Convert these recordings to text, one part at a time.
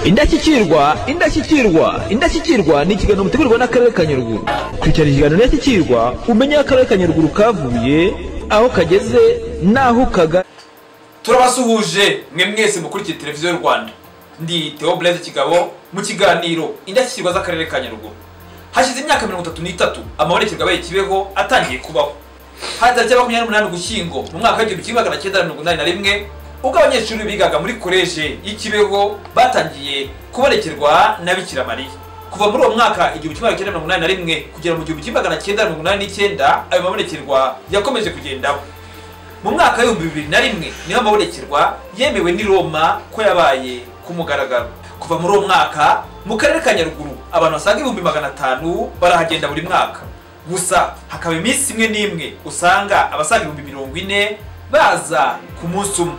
indashyikirwa indashyikirwa indashyikirwa ni ikiganiro mutegurwa n'akarere ka nyaruguru kurikirana ikiganiro indashyikirwa umenye aho akarere ka nyaruguru kavuye aho kageze n'aho kaga turabasuhuje mwe mwese mukurikiye televiziyo y'u rwanda ndi theo blaise kigabo mu kiganiro indashyikirwa z'akarere ka nyaruguru hashize imyaka mirongo itatu n'itatu amabonekerwa abaye kibeho atangiye kubaho hari tariki ya makumyabiri n'umunani ugushyingo mu mwaka w'igihumbi kimwe magana cyenda mirongo inani na rimwe ubwo abanyeshuri bigaga muri koleje y'ikibeho batangiye kubonekerwa na bikira mariya kuva muri uwo mwaka igihumbi kimwe magana cyenda mirongo inani na rimwe kugera mu gihumbi kimwe magana cyenda mirongo inani n'icyenda ayo mabonekerwa yakomeje kugendaho mu mwaka w'ibihumbi bibiri na rimwe niho amabonekerwa yemewe n'i roma ko yabaye ku mugaragaro kuva muri uwo mwaka mu karere ka nyaruguru abantu basaga ibihumbi magana atanu barahagenda buri mwaka gusa hakaba iminsi imwe n'imwe usanga abasaga ibihumbi mirongo ine baza ku munsi umwe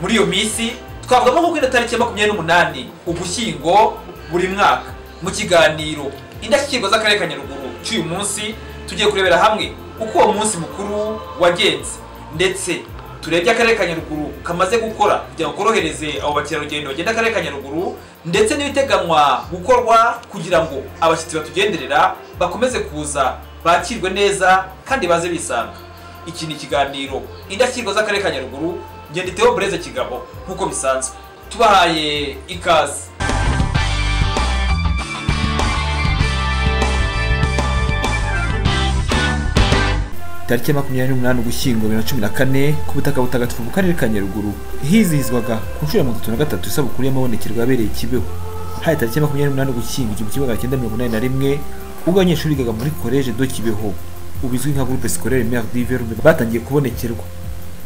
muri iyo minsi twavugamo nko kuri tariki ya makumyabiri n'umunani ugushyingo buri mwaka mu kiganiro indashyikirwa z'akarere ka nyaruguru cy'uyu munsi tugiye kurebera hamwe uko uwo munsi mukuru wagenze ndetse turebye akarere ka nyaruguru kamaze gukora kugira ngo korohereze abo bakerarugendo bagenda akarere ka nyaruguru ndetse n'ibiteganywa gukorwa kugira ngo abashyitsi batugenderera bakomeze kuza bakirwe neza kandi baze bisanga iki ni ikiganiro indashyikirwa z'akarere ka nyaruguru ngenda iteho bureze kigabo nk'uko bisanzwe tubahaye ikaze tariki ya makumyabiri n'umunani ugushyingo bibiri na cumi na kane ku butaka butagatifu mu karere ka nyaruguru hizihizwaga ku nshuro ya mirongo itatu na gatatu isabukuru y'amabonekerwa yabereye kibeho hari tariki ya makumyabiri n'umunani ugushyingo igihumbi kimwe magana cyenda mirongo inani na rimwe ubwo abanyeshuri bigaga muri koleje do kibeho ubizwi nka groupe scolaire mère diverume batangiye kubonekerwa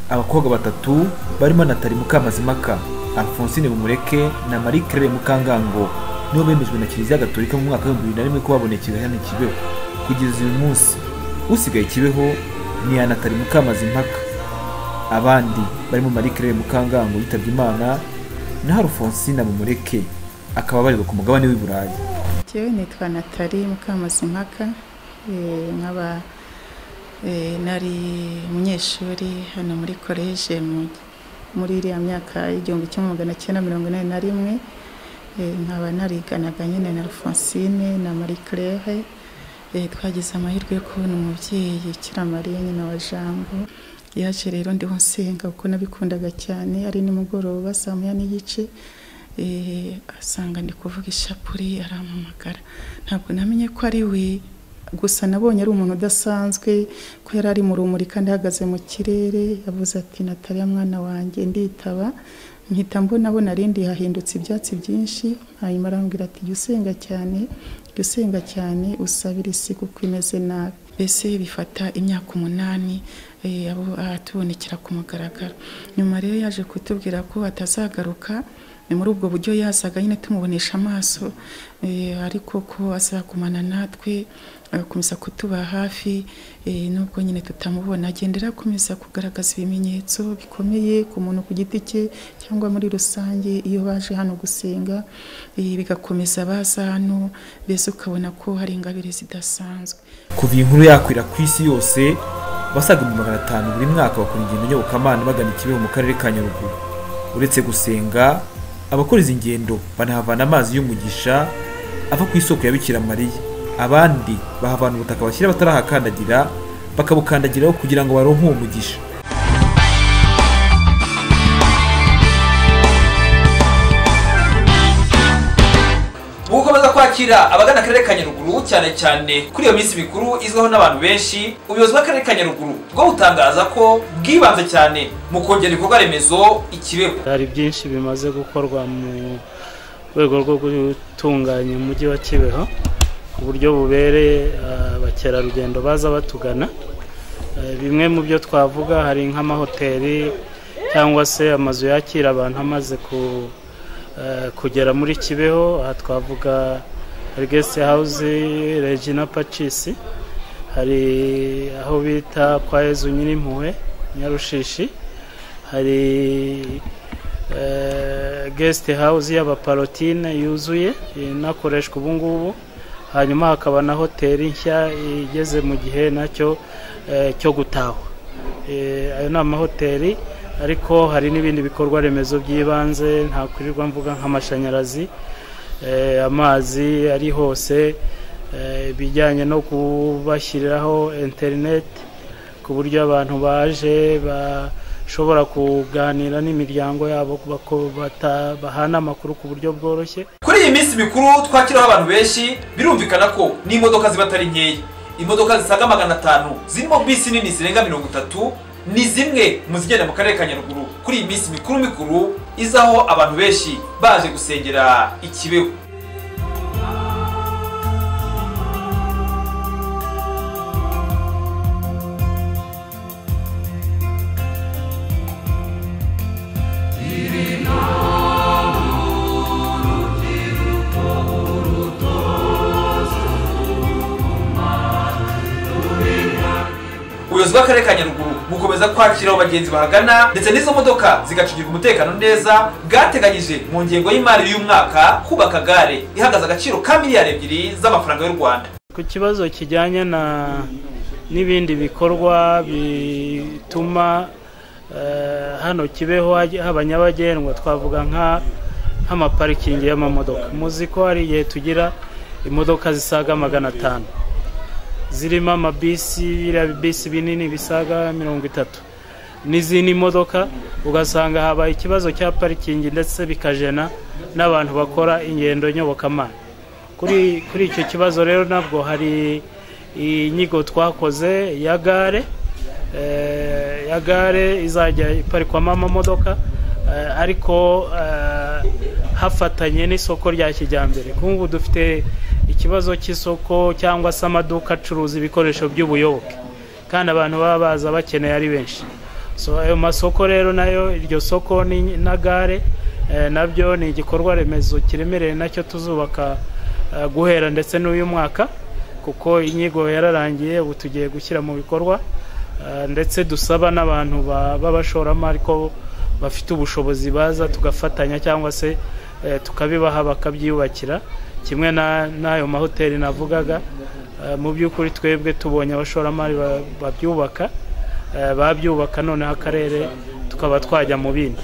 abakobwa batatu barimo natali mukamazimaka alphonsine mumureke na marie claire mukangango nibo bemejwe na kiliziya gatolika mu mwaka w'ibihumbi bibiri na rimwe ko babonekerwa hano i kibeho kugeza uyu munsi usigaye kibeho ni anatari mukamazimpaka abandi barimo marie claire mukangango yitabye imana na harufonsina mumureke akaba barirwa ku mugabane w'i burayi njyewe nitwa natali mukamazimpaka nkaba nari umunyeshuri hano muri koleje muri iriya myaka y'igihumbi kimwe magana cyenda mirongo inani na rimwe nkaba nariganaga nyine na rufonsine na marie claire twagize amahirwe yo kubona umubyeyi kiramariya nyina wa jambo yaje rero ndiho nsenga kuko nabikundaga cyane ari nimugoroba saa moya n'igice asanga ndi kuvuga ishapure arampamagara ntabwo namenye ko ari we gusa nabonye ari umuntu udasanzwe ko yari ari mu rumuri kandi ahagaze mu kirere yavuze ati natariya mwana wanjye nditaba mpita mbona abona rindi hahindutse ibyatsi byinshi hanyuma arambwira ati jya usenga cyane jya usenga cyane usabire isi kuko imeze nabi mbese bifata imyaka umunani abo atubonekera ku mugaragaro nyuma rero yaje kutubwira ko atazagaruka ni muri ubwo buryo yasaga nyine tumubonesha amaso ariko ko azagumana natwe agakomeza kutuba hafi nubwo nyine tutamubona agenda akomeza kugaragaza ibimenyetso bikomeye ku muntu ku giti cye cyangwa muri rusange iyo baje hano gusenga bigakomeza baza hano mbese ukabona ko hari ingabire zidasanzwe kuva iyi nkuru yakwira ku isi yose basaga ibihumbi magana atanu buri mwaka bakora ingendo nyobokamana bagana ikibeho mu karere ka nyaruguru uretse gusenga abakora izi ngendo banahavana amazi y'umugisha ava ku isoko ya bikira mariya abandi bahavana ubutaka bashyira batarahakandagira bakabukandagiraho kugira ngo baronke uwo mugisha gukomeza kwakira abagana akarere ka nyaruguru cyane cyane kuri iyo minsi mikuru izwiho n'abantu benshi ubuyobozi bw'akarere ka nyaruguru bwo butangaza ko bwibanze cyane mu kongera ibikorwa remezo ikibeho hari byinshi bimaze gukorwa mu rwego rwo gutunganya umujyi wa kibeho ku buryo bubereye abakerarugendo baza batugana bimwe mu byo twavuga hari nk'amahoteli cyangwa se amazu yakira abantu amaze kugera muri kibeho aha twavuga hari gesite hawuzi regina pacisi hari aho bita kwa ezu nyirimpuhwe nyarushishi hari gesite hawuzi y'abaparotine yuzuye inakoreshwa ubu ngubu hanyuma hakaba na hoteli nshya igeze mu gihe nacyo cyo gutahwa ayo ni amahoteli ariko hari n'ibindi bikorwa remezo by'ibanze ntakwirirwa mvuga nk'amashanyarazi eh, amazi ari hose eh, ibijyanye no kubashyiriraho interineti ku buryo abantu baje bashobora kuganira n'imiryango yabo bako- bata- bahana amakuru ku buryo bworoshye kuri iyi minsi mikuru twakiraho abantu benshi birumvikana ko n'imodoka ziba atari nkeya imodoka zisaga magana atanu zirimo bisi nini zirenga mirongo itatu ni zimwe mu zigenda mu karere ka nyaruguru kuri iyi minsi mikuru mikuru izaho abantu benshi baje gusengera ikibeho ubuyobozi bw'akarere ka nyaruguru bukomeza kwakira abo bagenzi bahagana ndetse n'izo modoka zigacungirwa umutekano neza bwateganyije mu ngengo y'imari y'umwaka kubaka gare ihagaze agaciro ka miliyari ebyiri z'amafaranga y'u rwanda ku kibazo kijyanye na n'ibindi bikorwa bituma eh, hano kibeho hajya- haba nyabagendwa twavuga nka nk'amaparikingi y'amamodoka muzi ko hari igihe tugira imodoka zisaga magana atanu zirimo amabisi biriya bisi binini bisaga mirongo itatu n'izindi modoka ugasanga habaye ikibazo cya parikingi ndetse bikajena n'abantu bakora ingendo nyobokamana kuri kuri icyo kibazo rero nabwo hari inyigo twakoze ya gare eh, ya gare izajya iparikwamo amamodoka eh, ariko eh, hafatanye n'isoko rya kijyambere nk'ubu dufite ikibazo cy'isoko cyangwa se amaduka acuruza ibikoresho by'ubuyoboke kandi abantu baba baza bakeneye ari benshi so ayo masoko rero nayo iryo soko ni- na gare eh, nabyo ni igikorwa remezo kiremereye nacyo tuzubaka eh, guhera ndetse n'uyu mwaka kuko inyigo yararangiye ubu tugiye gushyira mu bikorwa eh, ndetse dusaba n'abantu ba- b'abashoramari ko bafite ubushobozi baza tugafatanya cyangwa se eh, tukabibaha bakabyiyubakira kimwe na- n'ayo mahoteli navugaga Eh, mu by'ukuri twebwe tubonye abashoramari ba- babyubaka eh, babyubaka noneho akarere tukaba twajya mu bindi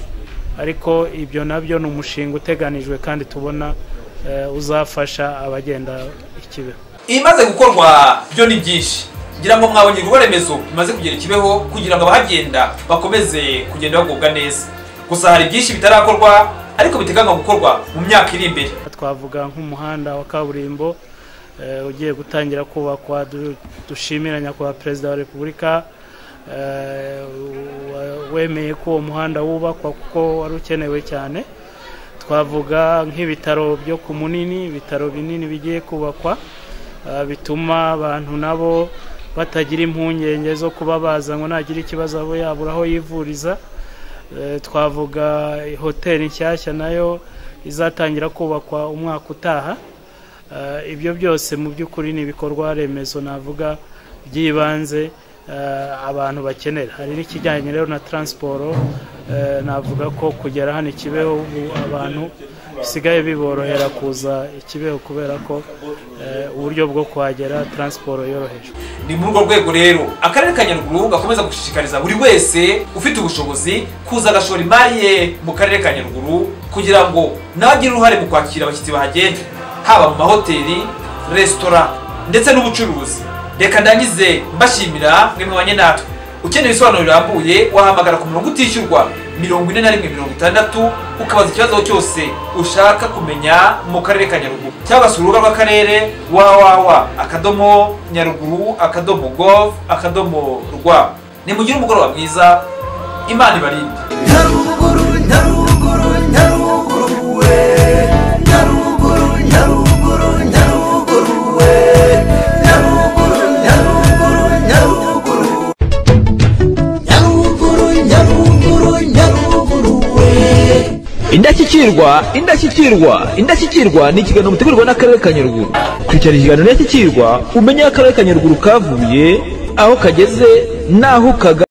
ariko ibyo nabyo ni umushinga uteganijwe kandi tubona eh, uzafasha abagenda ikibeho ibimaze gukorwa byo ni byinshi ngira ngo mwabonye ibikorwa remezo bimaze kugera ikibeho kugira ngo abahagenda bakomeze kugenda bagubwa neza gusa hari byinshi bitarakorwa ariko biteganywa gukorwa mu myaka iri imbere twavuga nk'umuhanda wa kaburimbo eh, ugiye gutangira kubakwa du- dushimira nyakubahwa perezida wa repubulika eh, wa- wemeye ko uwo muhanda wubakwa kuko wari ukenewe cyane twavuga nk'ibitaro byo ku munini ibitaro binini bigiye kubakwa eh, bituma abantu nabo batagira impungenge zo kuba baza ngo nagira ikibazo abo yabura aho yivuriza Eh, twavuga hoteli nshyashya nayo izatangira kubakwa umwaka utaha Eh, ibyo byose mu by'ukuri ni ibikorwa remezo navuga by'ibanze eh, abantu bakenera hari n'ikijyanye rero na taransiporo eh, navuga ko kugera hano ikibeho ubu abantu bisigaye biborohera kuza ikibeho kubera ko eh, uburyo bwo kuhagera taransiporo yoroheje ni muri urwo rwego rero akarere ka nyaruguru gakomeza gushishikariza buri wese ufite ubushobozi kuza agashora imari ye mu karere ka nyaruguru kugira ngo nawe agire uruhare mu kwakira abashyitsi bahagenda haba mu mahoteli resitora ndetse n'ubucuruzi reka ndangize mbashimira mwe mwabanye natwe ukeneye ibisobanuro birambuye wahamagara ku murongo utishyurwa mirongo ine na rimwe mirongo itandatu ukabaza ikibazo cyose ushaka kumenya mu karere ka nyaruguru cyangwa se urubuga rw'akarere wawawa akadomo nyaruguru akadomo gov akadomo rwa nimugire umugoroba mwiza imana ibarinde nyaruguru nyaruguru nyaruguru we nyaruguru nyaruguru nyaruguru we nyaruguru nyaruguru nyaruguru nyaruguru nyaruguru nyaruguru we indashyikirwa indashyikirwa indashyikirwa ni ikiganiro mutegurwa n'akarere ka nyaruguru kurikirana ikiganiro indashyikirwa umenye aho akarere ka nyaruguru kavuye aho kageze n'aho kaga